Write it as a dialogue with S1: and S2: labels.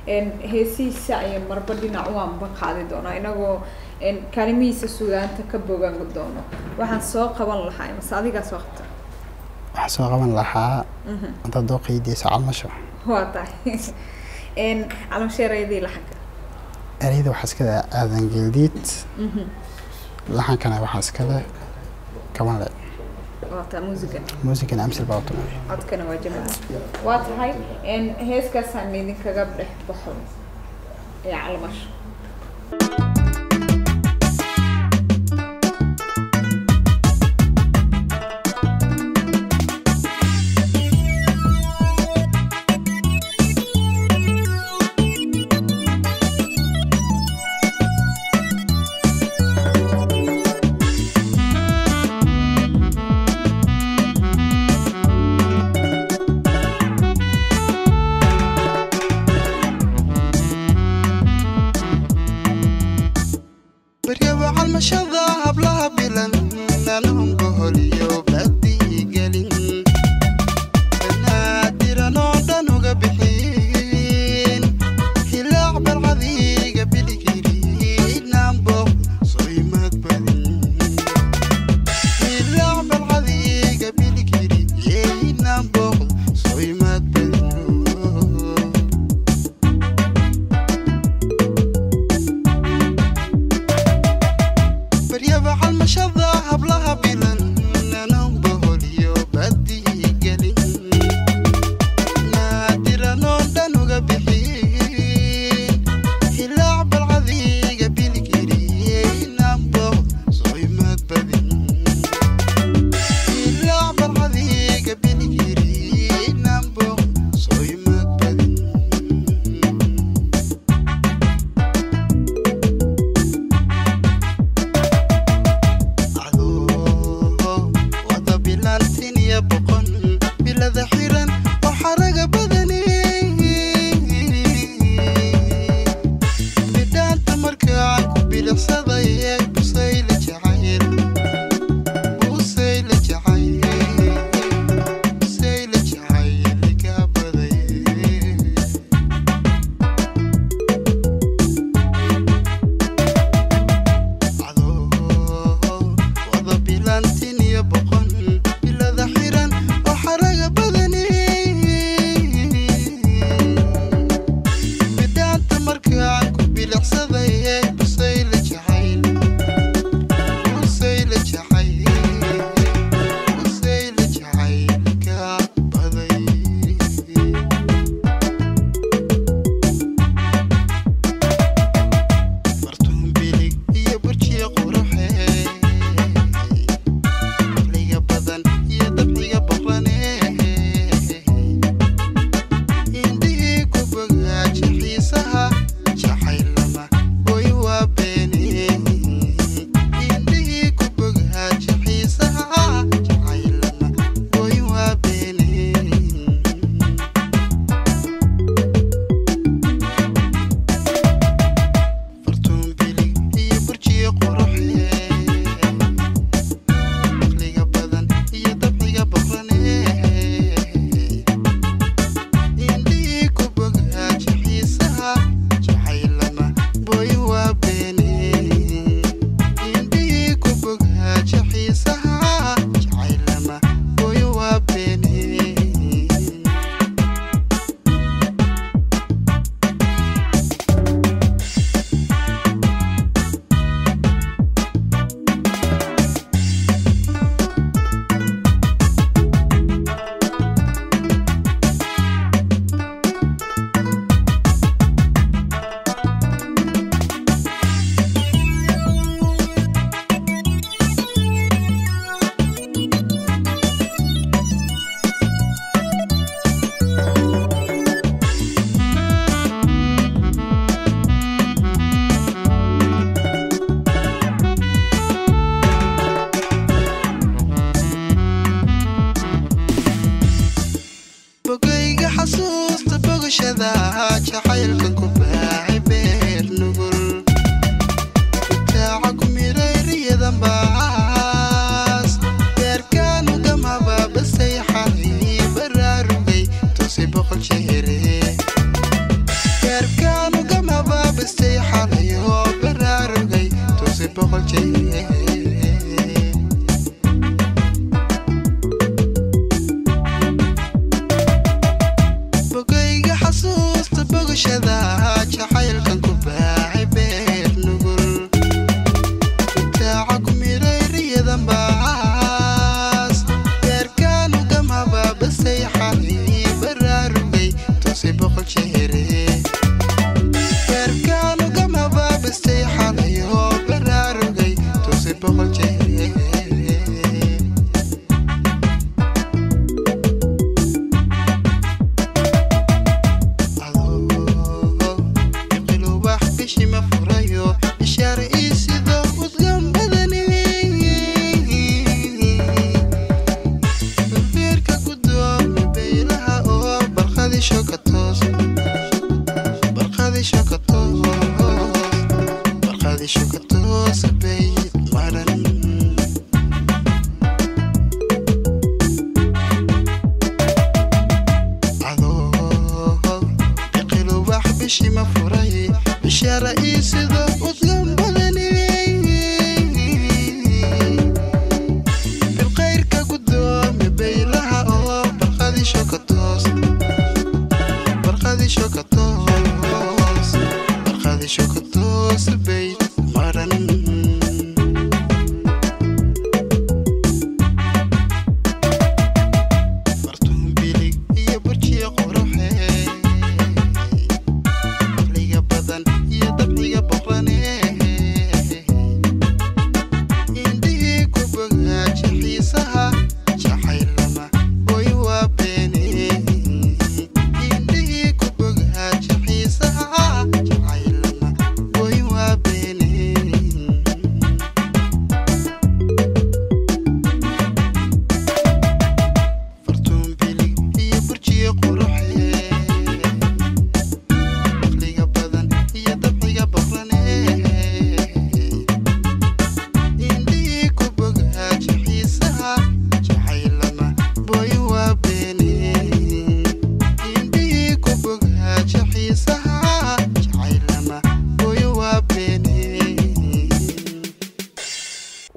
S1: een, heesihiisa ayaan marba dhinac u anba qaadi doonaa inagoo een, kaalimihiisa sugaanta ka bogan doono waxaan soo qaban lahaa mase adigaa soo qabta
S2: waxaa soo qaban lahaa
S1: Mhm.
S2: haddaad doo qeydiisa calmasho
S1: waa tahay een, calamsheerayadii laxanka
S2: ereyda waxaa iskale aadan geeldiid
S1: Mhm.
S2: laxankana waxaa iskale kabanle
S1: waa tahay muusiga
S2: muusikana amsil baa u tumay
S1: codkana waa jamaal waa tahay een, heeskaasaan idinkaga dhex baxo ee calmasho
S3: baryaba calmashada hablaha bilan nanahum goholiyo baadii gelin banaadirano dhan uga bixin hilaac balcadiga biligiri naamboq soymad badin hilaac balcadiga biligiri yeey naamboq soymad badin boqol jeer bogayga xasuusta bogashada jacaylkan ku baacay beer nugul daaca ku miray riyadan baas beerkaanu gamhaba basay xalay baraarugay toose boqol jeere beerkaanu gamhaba basay xalayo baraarugay toose boqol jeere qilubax bishi ma furayo ishaare ii sido udgan badani beerka gudoomi beylaha oo barqadi shokatos barqadi shokatos barqadi shokatos beyd maran qilubax bishi ma furay bishaara ii sido udgan badani bilqayrka gudoomi beylaha oo barqadi shokatos barqadi shokatos barqadi shokatos